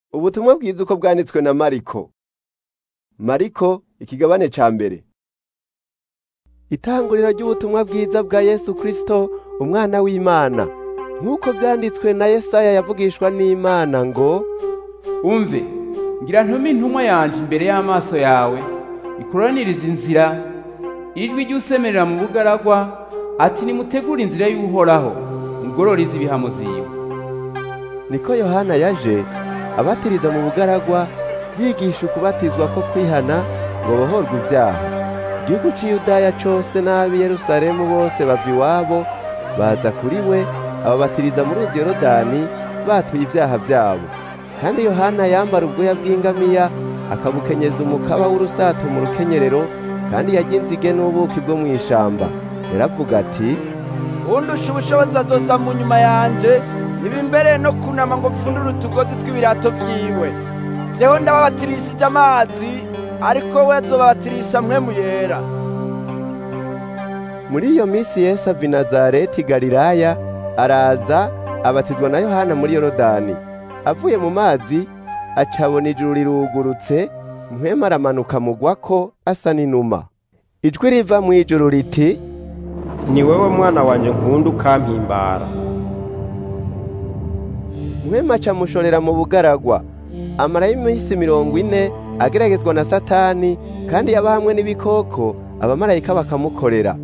Ubutumwa bwiza uko bwanditswe na Mariko. Mariko ikigabane ca mbere. Itanguriro ry'ubutumwa bwiza bwa Yesu Kristo umwana w'Imana. Nk'uko vyanditswe na Yesaya yavugishwa n'Imana ngo umve ngira ntume intumwa yanje imbere y'amaso yawe ikuraniriza inzira ijwi ry'usemerera mu bugaragwa ati nimutegure inzira y'uhoraho mugororize ibihamo ziwe niko Yohana yaje abatiriza mu bugaragwa yigisha ukubatizwa ko kwihana ngo bohorwe ibyaha igihugu c'i Yudaya cose n'ab'i Yerusalemu bose bava iwabo baza kuri we ababatiriza mu ruzi Yorodani batuye ibyaha byabo kandi Yohana yambara ubwoya bw'ingamiya akabukenyeza umukaba w'urusato mu rukenyerero kandi yarya inzige n'ubuki bwo mu ishamba yaravuga ati undusha ubushobozi azoza mu nyuma yanje niba imbere no kunama ngo pfundure utugozi tw'ibirato vyiwe jewe ndababatirishije amazi ariko we azobabatirisha mpwemu yera muri iyo minsi Yesu ava i Nazareti Galilaya araza abatizwa na Yohana muri Yorodani avuye mu mazi acabona ijuru rirugurutse mpwema aramanuka mugwako asa n'inuma ijwi riva mu ijuru riti ni wewe mwana wanjye nkunda ukampimbara mpwema acamushorera mu bugaragwa amarayo iminsi mirongo ine ageragezwa na satani kandi yaba hamwe n'ibikoko abamarayika bakamukorera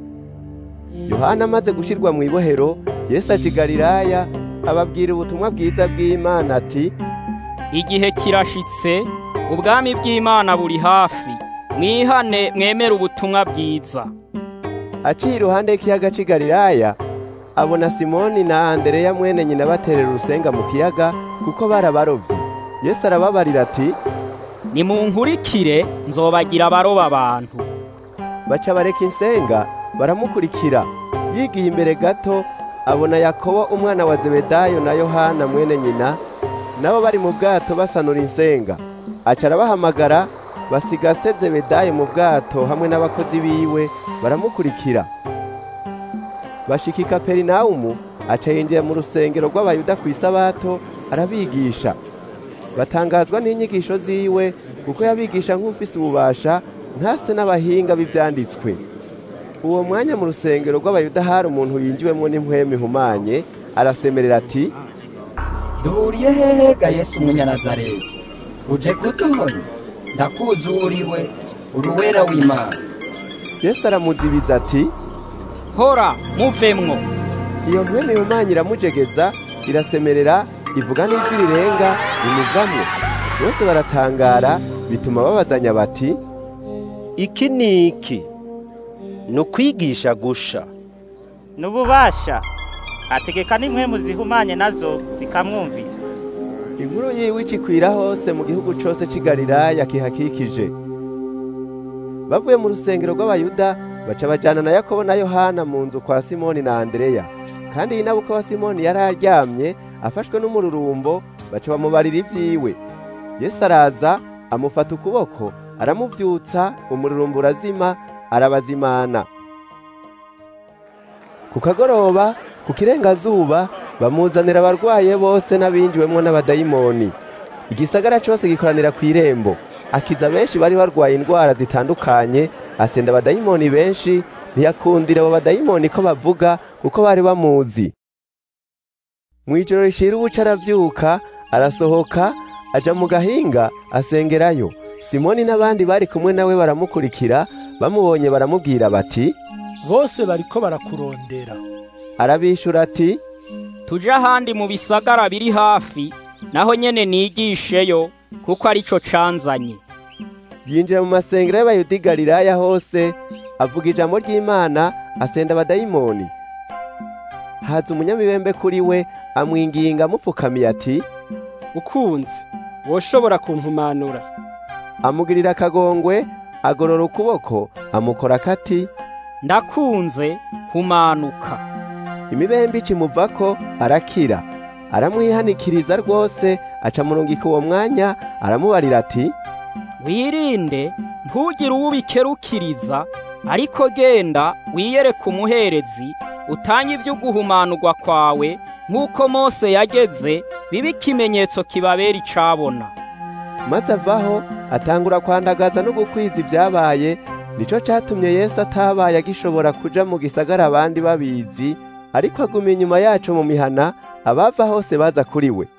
yohana amaze gushyirwa mu ibohero yesu aja i galilaya ababwira ubutumwa bwiza bw'imana ati igihe kirashitse ubwami bw'imana buri hafi mwihane mwemere ubutumwa bwiza aciye iruhande y'ikiyaga c'i galilaya abona simoni na andereya mwene nyina baterera urusenga mu kiyaga kuko barabarovyi yesu arababarira ati nimunkurikire nzobagira abaroba abantu baca bareka insenga baramukurikira yigiye imbere gato abona yakobo umwana wa zebedayo na yohana mwene nyina nabo bari mu bwato basanura insenga aca arabahamagara basiga se zebedayo mu bwato hamwe n'abakozi biwe baramukurikira bashika i kaperinawumu aca yinjira mu rusengero rw'abayuda ku isabato arabigisha batangazwa n'inyigisho ziwe kuko yabigisha nk'ufise ububasha ntase n'abahinga b'ivyanditswe uwo mwanya mu rusengero rw'abayuda hari umuntu yinjiwemo n'impwemu ihumanye arasemerera ati duhuriye hehe ga yesu umunyanazareti uje kuduhonya ndakuzi uriwe uruwera w'imana yesu aramuzibiza ati hora muvemwo iyo mpwemu ihumanye iramujegeza irasemerera ivuga n'ijwi rirenga rimuvamwo bose baratangara bituma babazanya bati iki ni iki ni ukwigisha gusha n'ububasha ategeka n'impwemu zihumanye nazo zikamwumvira inkuru yiwe icikwira hose mu gihugu cose c'i galilaya kihakikije bavuye mu rusengero rw'abayuda baca bajana na yakobo na yohana mu nzu kwa simoni na andereya kandi yinabuko wa simoni yari aryamye afashwe n'umururumbo baca bamubarira ivyiwe yesu araza amufata ukuboko aramuvyutsa umururumbo urazima arabazimana ku kagoroba ku kirengazuba bamuzanira abarwaye bose n'abinjiwemwo n'abadayimoni igisagara cose gikoranira ku irembo akiza benshi bari barwaye indwara zitandukanye asenda abadayimoni benshi ntiyakundira abo badayimoni ko bavuga kuko bari bamuzi mu ijoro rishira ubuca aravyuka arasohoka aja mu gahinga asengerayo simoni n'abandi bari kumwe nawe baramukurikira bamubonye baramubwira bati bose bariko barakurondera arabishura ati tuje ahandi mu bisagara biri hafi naho nyene nigisheyo kuko arico canzanye yinjira mu masengero y'abayuda i galilaya hose avuga ijambo ry'imana asenda abadayimoni haza umunyamibembe kuri we amwinginga amupfukamiye ati ukunze woshobora kumpumanura amugirira akagongwe agorora ukuboko amukora akati ndakunze humanuka imibembe ikimuvako arakira aramwihanikiriza rwose aca murungika uwo mwanya aramubarira ati wirinde ntugire uwo ubikerukiriza ariko genda wiyereke umuherezi utanye ibyo guhumanurwa kwawe nk'uko mose yageze bibe ikimenyetso kibabera icabona maze avaho atangura kwandagaza no gukwiza ibyabaye nico catumye yesu atabaye agishobora kuja mu gisagara abandi babizi ariko aguma inyuma yaco mu mihana abava hose baza kuri we